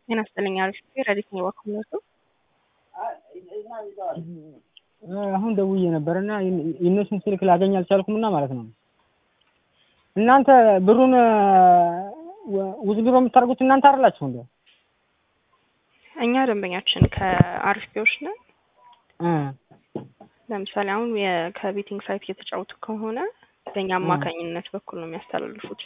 ጤና ይስጥልኝ አሪፍ ረዲት ነው ባክነቱ አሁን ደውዬ ነበር እና የእነሱን ስልክ ላገኝ አልቻልኩም እና ማለት ነው። እናንተ ብሩን ውዝድሮ የምታደርጉት እናንተ አይደላችሁ እንዴ? እኛ ደንበኛችን ከአሪፍ ቢዎች ነን። ለምሳሌ አሁን ከቤቲንግ ሳይት እየተጫወቱ ከሆነ በእኛ አማካኝነት በኩል ነው የሚያስተላልፉት።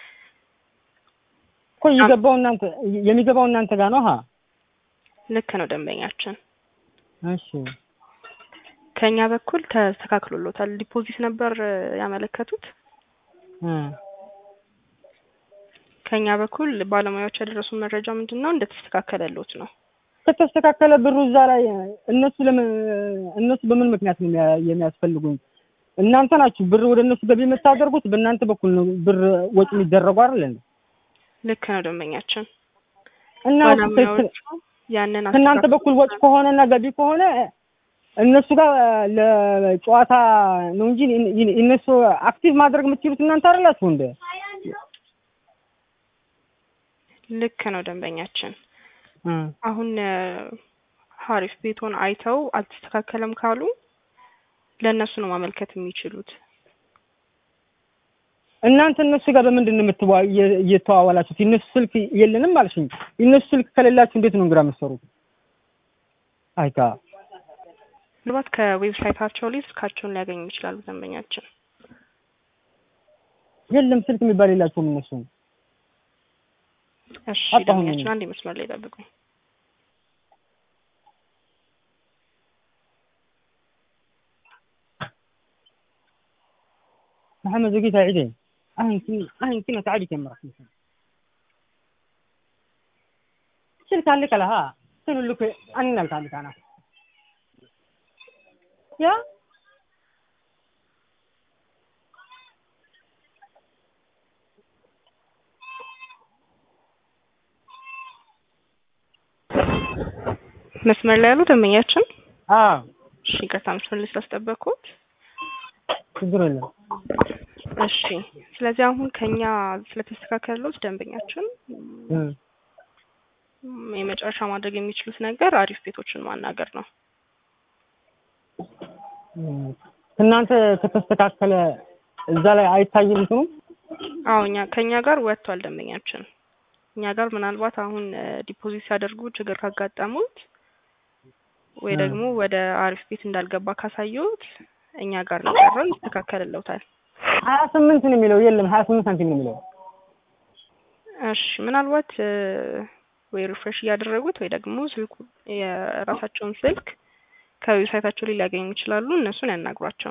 እኮ እየገባው እናንተ የሚገባው እናንተ ጋር ነው። ሀ ልክ ነው ደንበኛችን። እሺ ከኛ በኩል ተስተካክሎሎታል። ዲፖዚት ነበር ያመለከቱት። ከኛ በኩል ባለሙያዎች ያደረሱን መረጃ ምንድን ነው እንደተስተካከለሎት ነው። ከተስተካከለ ብሩ እዛ ላይ እነሱ ለምን እነሱ በምን ምክንያት ነው የሚያስፈልጉኝ? እናንተ ናችሁ ብር ወደ እነሱ ገቢ የምታደርጉት፣ በእናንተ በኩል ነው ብር ወጪ የሚደረጉ አይደል እንዴ? ልክ ነው ደንበኛችን። እና ባለሙያዎቹ ያንን ከእናንተ በኩል ወጪ ከሆነ እና ገቢ ከሆነ እነሱ ጋር ለጨዋታ ነው እንጂ እነሱ አክቲቭ ማድረግ የምትችሉት እናንተ አይደላችሁ እንደ ልክ ነው ደንበኛችን። አሁን ሀሪፍ ቤቶን አይተው አልተስተካከለም ካሉ ለእነሱ ነው ማመልከት የሚችሉት። እናንተ እነሱ ጋር በምንድን ነው እየተዋዋላችሁት? የእነሱ ስልክ የለንም አልሽኝ። የእነሱ ስልክ ከሌላችሁ እንዴት ነው እንግዳ የምትሰሩት? አይታ ምናልባት ከዌብሳይታቸው ላይ ስልካቸውን ሊያገኙ ይችላሉ ደንበኛችን። የለም ስልክ የሚባል የላቸውም እነሱ። እሺ አጣሁኝ ደንበኛችን እኔ። አንድ መስመር ላይ ጠብቁኝ። محمد زكيت عيدين أهن كنا أهن كنا تعبي كم مرة شركة لك لها شنو لك أنا لك عندك أنا يا መስመር ላይ ያሉ ደንበኛችን آه እሺ ይቅርታ መስመር ላይ ስላስጠበቅኩት። ችግር የለም እሺ ስለዚህ አሁን ከኛ ስለተስተካከለሎት ደንበኛችን እም፣ ም፣ የመጨረሻ ማድረግ የሚችሉት ነገር አሪፍ ቤቶችን ማናገር ነው። እም። እናንተ ከተስተካከለ እዛ ላይ አይታይም እንትኑ አዎ እኛ ከኛ ጋር ወጥቷል ደንበኛችን። እኛ ጋር ምናልባት አሁን ዲፖዚት ሲያደርጉ ችግር ካጋጠሙት ወይ እ። ደግሞ ወደ አሪፍ ቤት እንዳልገባ ካሳየሁት እኛ ጋር ነው ቀረው ይስተካከልለውታል። ሀያ ስምንት ነው የሚለው የለም ሀያ ስምንት ሳንቲም ነው የሚለው እሺ ምናልባት እ፣ ወይ ሪፍሬሽ እያደረጉት ወይ ደግሞ ስልኩ የራሳቸውን ስልክ ከዌብሳይታቸው ላይ ሊያገኙ ይችላሉ። እነሱን ያናግሯቸው።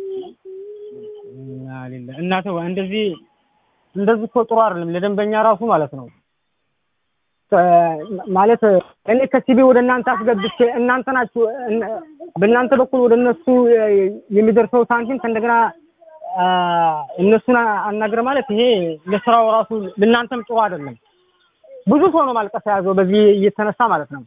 እና ሌለ እናተ እንደዚህ እንደዚህ እኮ ጥሩ አይደለም ለደንበኛ ራሱ ማለት ነው። ከ- ማለት እኔ ከሲቢ ወደ እናንተ አስገብቼ እናንተ ናችሁ እነ- በእናንተ በኩል ወደ እነሱ የሚደርሰው ሳንቲም ከእንደገና አ፣ እነሱን አናግረ ማለት ይሄ ለስራው ራሱ ለእናንተም ጥሩ አይደለም። ብዙ ሰው ነው ማልቀስ የያዘው በዚህ እየተነሳ ማለት ነው።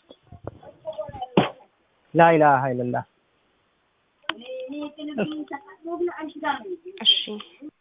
ላኢላሀ ኢለላህ እሺ